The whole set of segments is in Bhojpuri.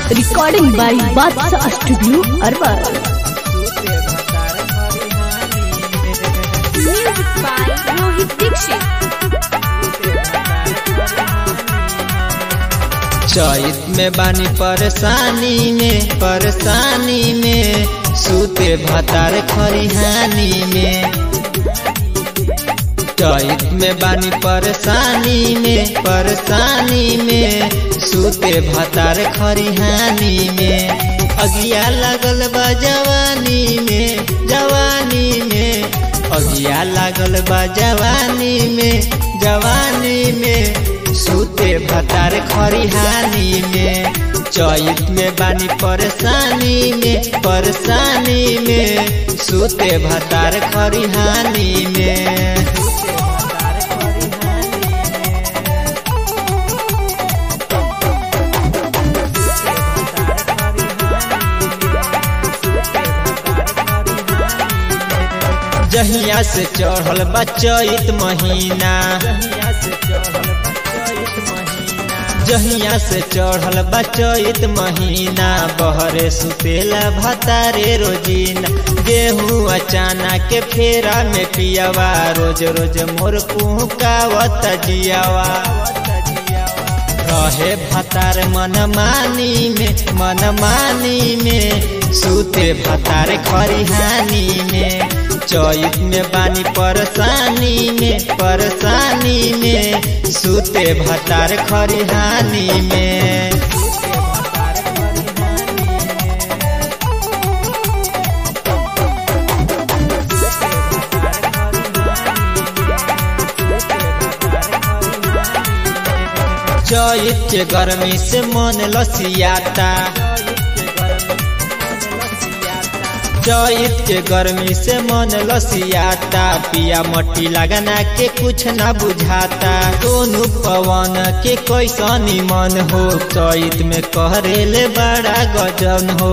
Recording by Batsa Studio, Arwar. Music by Rohit Dixit. चैत में बानी परेशानी में परेशानी में सूते भतार खरिहानी में चैत में बानी परेशानी में परेशानी में सूते भतार खरिहानी में अगिया लगल बा जवानी में जवानी में अगिया लागल बा जवानी में जवानी में सूते भतार खरिहानी में चैत में बानी परेशानी में परेशानी में सूते भतार खरिहानी में जहिया से चढ़ल बा चैत महीना जहिया से चढ़ल बा चैत महीना बहरे सुतेला भतारे रोजीना गेहूँ अचाना के फेरा में पियावा रोज रोज मोर कुहकावत जियावा रहे भतार मन मानी में मन मानी में सूते भतार खरिहानी में चैत में बानी परेशानी में परेशानी में सूते भतार खरिहानी में चैत के गर्मी से मन लसियाता चैत के गर्मी से मन लसियाता पिया मट्टी लगना के कुछ न बुझाता दोनों पवन के कैसनी मन हो चैत में कहरेले बड़ा गजन हो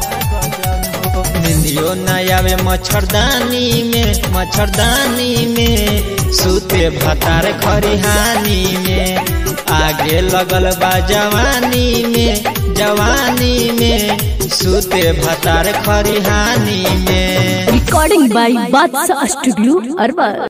निंदियो न आवे मच्छरदानी में मच्छरदानी में सूते भतार खरिहानी में आगे लगल बा जवानी में जवानी में सूते भतार खरिहानी में Recording by Batsa Studio, Arwar.